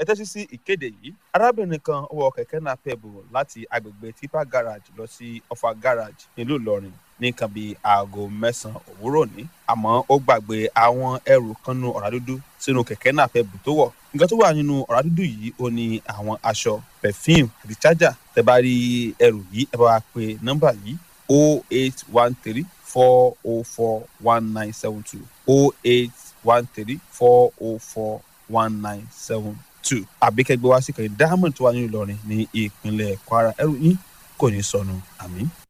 tẹ́tí sí ìkéde yìí arábìnrin kan wọ kẹ̀kẹ́ náà pẹ̀bù láti agbègbè tipa garage lọ sí ọfà garage nílùú ìlọrin ní nǹkan bíi aago mẹ́sàn-án òwúrọ̀ ní àmọ́ ó gbàgbé àwọn ẹrù kan nu ọ̀rá dúdú sínú kẹ̀kẹ́ náà pẹ̀bù tó wọ̀ nǹkan tó wà nínú ọ̀rá dúdú yìí ó ní àwọn aṣọ perfume àti charger tẹ́ bá rí ẹrù yìí ẹ bá wa pe nọ́mbà yìí o eight one three four o four one nine seven two o eight one three four o four one nine seven two àbíkẹ́gbẹ́ wá sí kẹ́hìn diamond tó wà nínú ìlọrin ní ìpínlẹ̀ kwara ẹrù yín kò ní sọnù àmín.